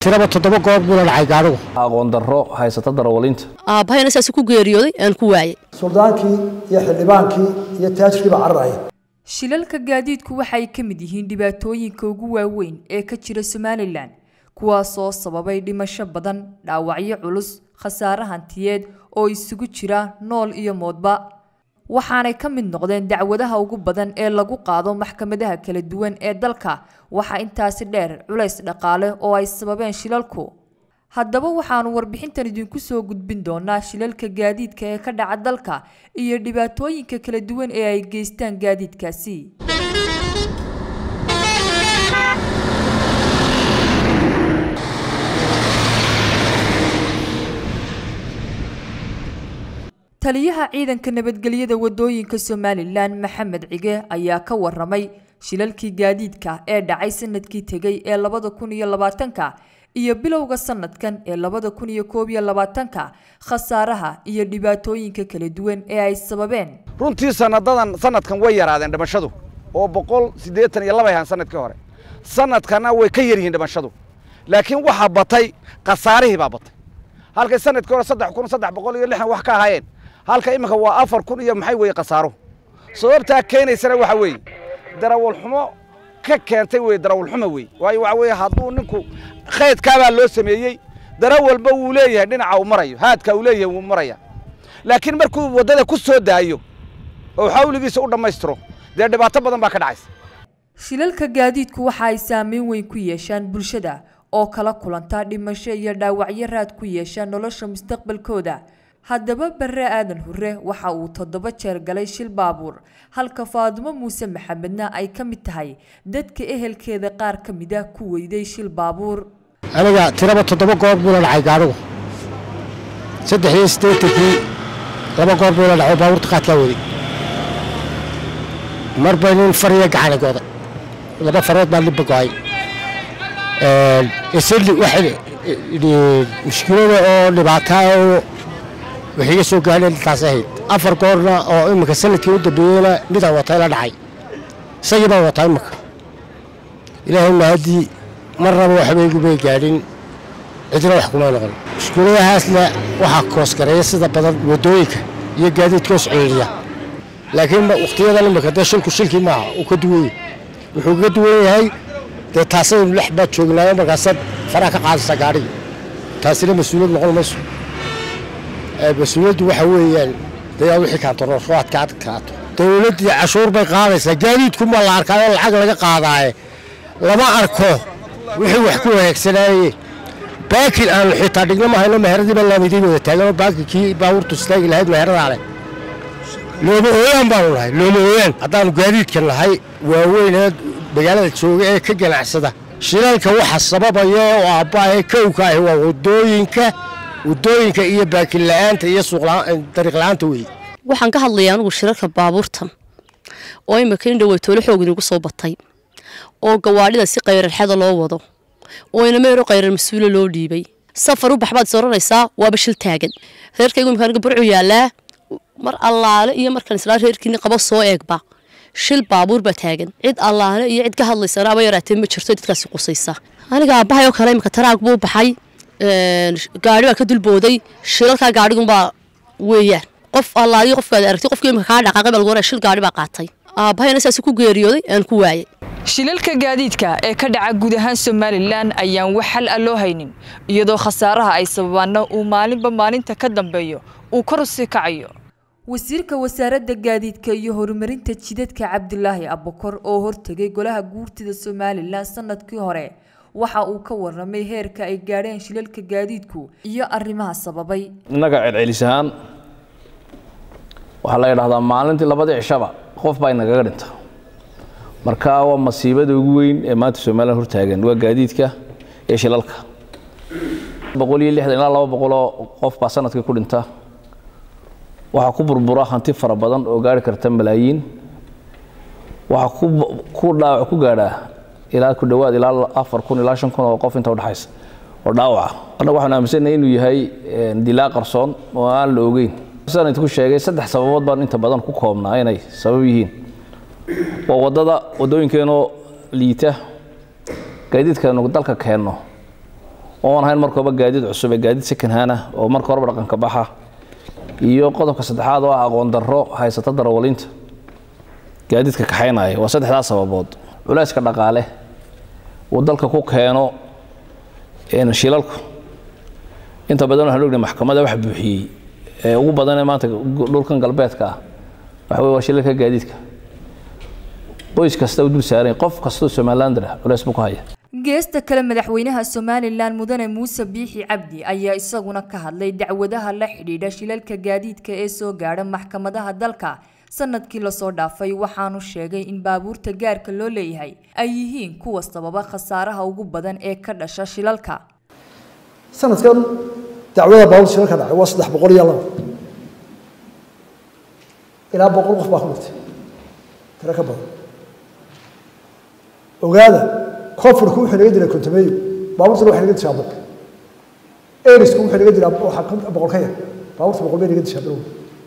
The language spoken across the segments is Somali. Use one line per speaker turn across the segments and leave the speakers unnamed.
tiraba toddoba goor buu la dhacay gaadhigu
aqoon darro haysata darawalinta
aabbahayna saas ku geeriyooday aan ku waayay
suldaankii iyo xildhibaankii iyo taajirkiiba cararaya
shilalka gaadiidku waxay ka mid yihiin dhibaatooyinka ugu waaweyn ee ka jira somalilan kuwaasoo sababay dhimasho badan dhaawacyo culus khasaare hantiyeed oo isugu jira nool iyo moodba waxaanay ka mid noqdeen dacwadaha ugu badan ee lagu qaado maxkamadaha kala duwan ee dalka waxaa intaasi dheer culays dhaqaale oo ay sababeen shilalku haddaba waxaanu warbixintan idinku soo gudbin doonaa shilalka gaadiidka ee ka dhaca dalka iyo dhibaatooyinka kala duwan ee ay geystaan gaadiidkaasi taliyaha ciidanka nabadgelyada wadooyinka somalilan maxamed cige ayaa ka waramay shilalkii gaadiidka ee dhacay sanadkii tegay ee labada kun iyo labaatanka iyo bilowga sanadkan ee labada kun iyo koob iyo labaatanka khasaaraha iyo dhibaatooyinka kala duwan ee ay sababeen
runtii sanadadan sanadkan way yaraadeen dhimashadu oo boqol siddeetan iyo laba ahaan sanadkii hore sanadkana way ka yar yihiin dhimashadu laakiin waxaa batay khasaarihii baa batay halkay sanadkii hore saddex kun saddex boqol iyo lixdan wax ka ahaayeen halka iminka waa afar kun iyo maxay weeye khasaaro sababtaa keenaysana waxa weeye darawal xumo ka keentay weye darawal xumo wey waayo waxa weeye hadduu ninku khaydkaabaa loo sameeyey darawalba wuu leeyahay dhinaca uu marayo haadka uu leeyahay wuu maraya laakiin markuu waddada ku soo daayo oo xawligiisa u dhammaystiro dee dhibaato badan baa ka dhacaysa
shilalka gaadiidku waxa ay saameyn weyn ku yeeshaan bulshada oo kala kulanta dhimasho iyo dhaawacyo raad ku yeesha nolosha mustaqbalkooda haddaba barre aadan hurre waxa uu toddoba jeer galay shil baabuur halka faadumo muuse maxamedna ay ka mid tahay dadka ehelkeeda qaar ka mid ah ku weyday shil baabuur
aniga tiraba toddoba goor buu la dhacay gaadhigu saddex iyo siddeetankii laba goor buu la dhacay baabuurta qaadkaa waday mar bay nin fariya gacani go'day laba farood baa libba go'ay isli waxay mushkilada oo dhibaataa oo waxay iga soo gaadheen intaas ahayd afar goorna oo iminka sanadkii u dambeeyeyna midaan watay la dhacay isagii baan wataa iminka ilaahay mahadii mar raba waxbaygu bay gaadhin cidna wax kuma noqon mushkuladahaasna waxaa koosgareeya sida badan waddooyinka iyo gaadiidka os ciriiriya laakiin wakhtiyadan iminka dee shilku shilkii maaha uu ka duwan yahay wuxuu ka duwan yahay dee taasaynu lex baad joognaayo markaasaad faraha ka qaadaysaa gaadhigii taasina mas-uuliyad noqon mayso mas-uuliyaddu waxa weeyaan dee wixii kaantaroorwaadka adkaato dowladdii cashuur bay qaadaysaa gaadiidku ma la arkaayo lacag laga qaadaaye lama arko wixii wax ku wanaagsanaaye baakin aanu xitaa dhigno ma hayno meheradii baa laamiday wada taaganoo baakinkii baabuurtu istaagi lahayd meheradaa leh looma ooyaan baanu nahay looma ooyaan haddaanu gaadiidka nahay waaweynee magaalada jooga ee ka ganacsada shilalka waxa sababaya oo aabbaahee kowka ahi waa waddooyinka waddooyinka iyo baakin la'aanta iyo dariiq la'aanta weeye
waxaan ka hadlayaa anugu shirarka baabuurtan oo imika in dhaweytoole xoog inagu soo batay oo gawaadhida si qayrarxada loo wado oo inameero qayrar mas-uula loo dhiibay safar u baxbaad is oranaysaa waaba shil taagan reerkaygu imika aniga burcu yaallaa mar allaale iyo markaan islaa reerkiini qabo soo eegba shil baabuur baa taagan cid allaale iyo cid ka hadlaysana aba yaraatee ma jirto dadkaasi qusaysa aniga aabbahay oo kale imika taraag buu baxay gaari baa ka dulbooday shilalkaa gaadhigunbaa weeyaan qof allaaliyo qofkaad aragtay qofkii imika kaa dhaqaaqay baa lagu oraa shil gaadhi baa qaatay aabbahayna saas ku geeriyooday aan ku waayay
shilalka gaadiidka ee ka dhaca guud ahaan somalilan ayaan wax xal ah loo haynin iyadoo khasaaraha ay sababaanna uu maalinba maalinta ka dambeeyo uu kor u sii kacayo wasiirka wasaaradda gaadiidka iyo horumarinta jidadka cabdilaahi abukor oo hortegay golaha guurtida somalilan sanadkii hore waxa uu ka waramay heerka ay gaadheen shilalka gaadiidku iyo arrimaha sababay
innaga celcelis ahaan waxaa la yidhahdaa maalintii labadii cishaba qof baa inagaga dhinta marka waa masiibada ugu weyn ee maanta somalilan hortaagan waa gaadiidka iyo shilalka boqol iyo lixdan ilaa laba boqoloo qof baa sanadkii ku dhinta waxaa ku burbura hanti fara badan oo gaari karta malaayiin waxaa ku dhaawac ku gaadhaa ilaa ku dhowaad ilaa afar kun ilaa shan kun oo qof inta udhexaysa oo dhaawaca annaga waxaan aaminsanahay inuu yahay dilaa qarsoon oo aan la ogeyn sidaan idinku sheegay saddex sababood baan inta badan ku koobnaa inay sabab yihiin waa waddada waddooyinkeenoo liita gaadiidkaenu dalka keenno oon ahayn marka horeba gaadiid cusub ee gaadiid sekanhaana oo marka horeba dhaqanka baxa iyo qodobka saddexaad oo ah aqoon darro haysata darawalinta gaadiidka kaxaynaya waa saddexdaas sababood culayska dhaqaale uu dalka ku keeno shilalku inta badan waxaan ognahay maxkamadda wax buuxiyey ee ugu badanee maanta dhulkan galbeedka ah waxa wey waa shilalka gaadiidka qoys kasta u dul saaran qof kastoo somalilander ah culays buu ku haya
geesta kale madaxweynaha somalilan mudane muuse biixi cabdi ayaa isaguna ka hadlay dacwadaha la xidhiidha shilalka gaadiidka ee soo gaadha maxkamadaha dalka sanadkii lasoo dhaafay waxaanu sheegay in baabuurta gaarka loo leeyahay ay yihiin kuwa sababa khasaaraha ugu badan ee ka dhasha shilalka
sanadkan dacwada baabuur shilalka dhacay waa saddex boqol iyo laba ilaa boqol qof baa ku dhintay tiro ka badan ogaada koonfurku wuxuu naga jiray kontameeyo baabuurtuna waxay naga dishaa boqol erisku wuxuu naga jiraa waxaa boqol ka yar baabuurta boqol bay naga dishaa bilow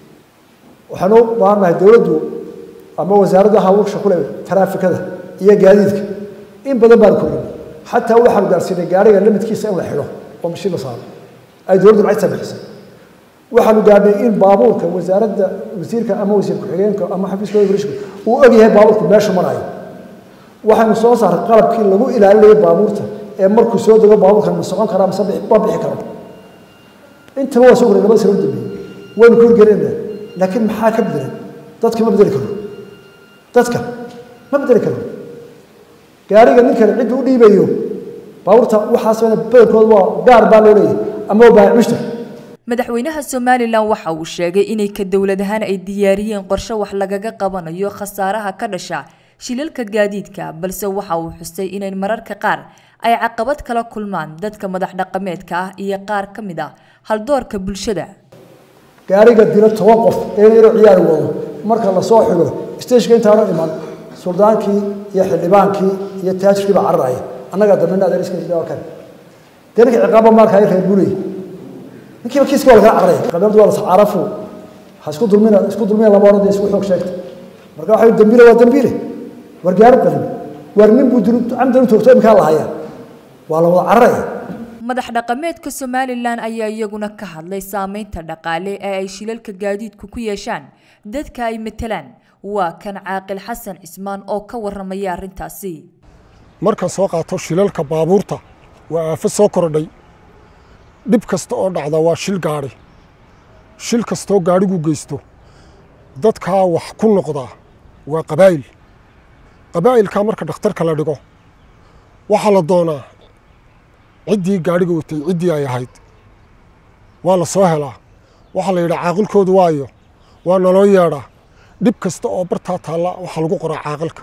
waxaan u baahannahay dowladdu ama wasaaradda hawlsha ku leh taraafikada iyo gaadiidka in badan baan kordhin xataa waxaanu gaarsiinay gaariga limidkiisa in la xidho oo mashiin la saaro ay dowladdu lacagta bixisay waxaanu gaarnay in baabuurka wasaaradda wasiirka ama wasiir ku-xigeenka ama xafiiska ibrishka uu ogyahay baabuurku meesha marayo waxaanu soo saaray qalabkii lagu ilaalinayay baabuurta ee markuu soo dego baabuurkan ma socon karaa mase ma bixi karo intaba waa soo guray labada sano u dambeeyey waynu ku hirgelinayna laakiin maxaa ka bedelan dadka ma bedeli karo dadka ma bedeli karo gaariga ninkan cidda u dhiibayo baabuurta waxaasna badankooda waa gaar baa loo leeyahay ama waa baayac mushtar
madaxweynaha somalilan waxa uu sheegay inay ka dowlad ahaan ay diyaariyeen qorshe wax lagaga qabanayo khasaaraha ka dhasha shilalka gaadiidka balse waxa uu xusay inay mararka qaar ay caqabad kala kulmaan dadka madax dhaqameedka ah iyo qaar ka mid ah haldoorka bulshada
gaariga dilo toban qof ee inuu ciyaari wado marka la soo xigo stageka intaanu iman suldaankii iyo xildhibaankii iyo taajirkii baa cararaya annagaa dambena adeeriska jira kan dee ninka ciqaaba maarka ay reer bulay ninkiiba kiiska waa lagaa cararaya qabeeldu waa la sacaarafu ha isku dulmina isku dulmina lama odhan dee isku xoog sheegta marka waxa dambiile waa dambiile war gaari qalin war nin buu dulu camdan u toogto imkaa la hayaa waa la wada cararaya
madax dhaqameedka somalilan ayaa iyaguna ka hadlay saameynta dhaqaale ee ay shilalka gaadiidku ku yeeshaan dadka ay matelaan waa kan caaqil xasan cismaan oo ka warramaya arrintaasi
markaan soo qaato shilalka baabuurta waa aafo soo kordhay dhib kasta oo dhacda waa shil gaadhi shil kastoo gaadhigu geysto dadkaa wax ku noqdaa waa qabaa'il qabaa'ilkaa marka dhakhtarka la dhigo waxaa la doonaa ciddii gaadhiga watay ciddii ay ahayd waa la soo helaa waxaa la yidhaa caaqilkoodu waayo waa naloo yeedhaa dhib kasta oo bartaa taalla waxaa lagu qoraa caaqilka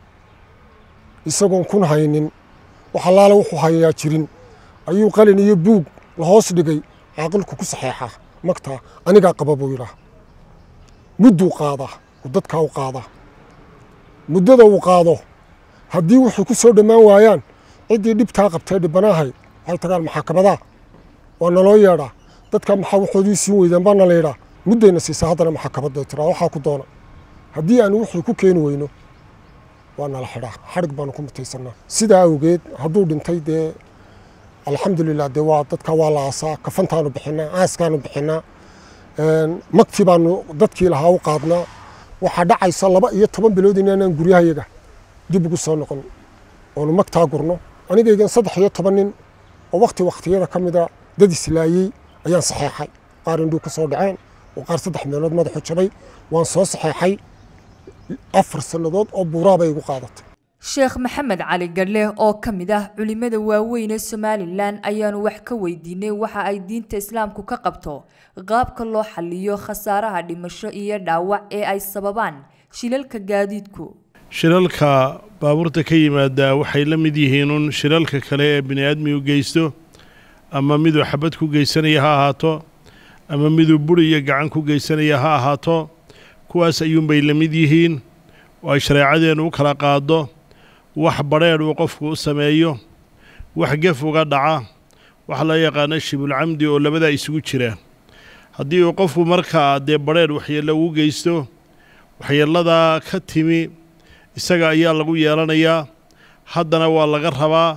isagoon kun haynin waxalaale wuxuu hayaa jirin ayuu qalin iyo buug la hoos dhigay caaqilku ku saxeexaa magtaa anigaa qaba buu yidhaa mudduu qaadaa oo dadkaa u qaadaa muddada uu qaado haddii waxay ku soo dhammaan waayaan ciddii dhibtaa qabtee dhibbanaahay waxay tagaan maxaakamadaa waa naloo yeedhaa dadkaa maxaa waxoodii siin weydeen baa nala yidhaa muddayna siisaa haddana maxaakamada tiraa waxaa ku doona haddii aanu wixii ku keeni weyno waa nala xidhaa xadhig baanu ku mutaysannaa sidaa awgeed hadduu dhintay dee alxamdulilah dee waa dadka waa la aasaa kafantaanu bixinaa aaskaanu bixinaa magtii baanu dadkii lahaa u qaadnaa waxaa dhacaysa laba iyo toban bilood inaanaan guryahayaga dib ugu soo noqon oonu magtaa gurno anigaygan saddex iyo toban nin oo wakti wakhtiyada ka mida dad islaayey ayaan saxeexay qaar indhuu ka soo dhaceen oo qaar saddex meelood madaxu jabay waan soo saxeexay afar sannadood oo buuraa bay igu qaadatay
sheekh maxamed cali gadhle oo ka mid ah culimada waaweyn ee somalilan ayaanu wax ka weydiinay waxa ay diinta islaamku ka qabto qaabka loo xaliyo khasaaraha dhimasho iyo dhaawac ee ay sababaan shilalka gaadiidku
shilalka baabuurta ka yimaada waxay la mid yihiin un shilalka kale ee bini aadmigu geysto ama miduu xabad ku geysanaya ha ahaato ama miduu buri iyo gacan ku geysanaya ha ahaato kuwaas ayuunbay la mid yihiin oo ay shareecadeennu u kala qaado wax badrheedh uu qofku u sameeyo wax gef uga dhaca waxa la yaqaano shibulcamdi oo labadaa isugu jira haddii uu qofku markaa dee badrheedh waxyeello ugu geysto waxyeelladaa ka timi isaga ayaa lagu yeelanayaa haddana waa laga rabaa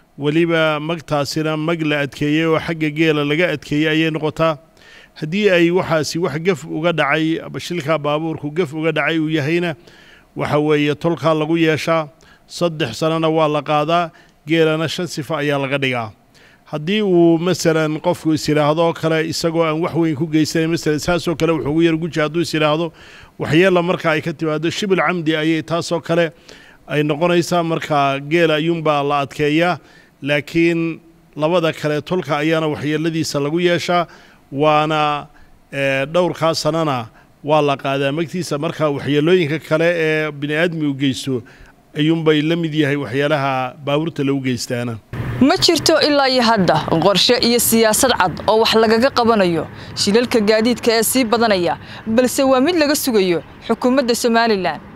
weliba magtaasina mag la adkeeyey oo xagga geela laga adkeeyey ayay noqotaa haddii ay waxaasi wax gef uga dhacay shilkaa baabuurku gef uga dhacay uu yahayna waxa weeye tolkaa lagu yeeshaa saddex sanona waa la qaadaa geelana shan sifo ayaa laga dhigaa haddii uu masalan qofku is yidhaahdo kale isagoo aan wax weyn ku geysanayn masalan saasoo kale wuxuu ugu yar guji hadduu is yidhaahdo waxyeella marka ay ka timaado shibul camdi ayay taasoo kale ay noqonaysaa markaa geela ayuunbaa la adkeeyaa laakiin labada kale tolka ayaana waxyeeladiisa lagu yeeshaa waana dhowrkaa sanana waa la qaadaa magtiisa marka waxyeelooyinka kale ee bini aadmi u geysto ayuunbay la mid yahay waxyaalaha baabuurta lagu geystaana
ma jirto ilaa iyo hadda qorshe iyo siyaasad cad oo wax lagaga qabanayo shilalka gaadiidka ee sii badanaya balse waa mid laga sugayo xukuumadda somalilan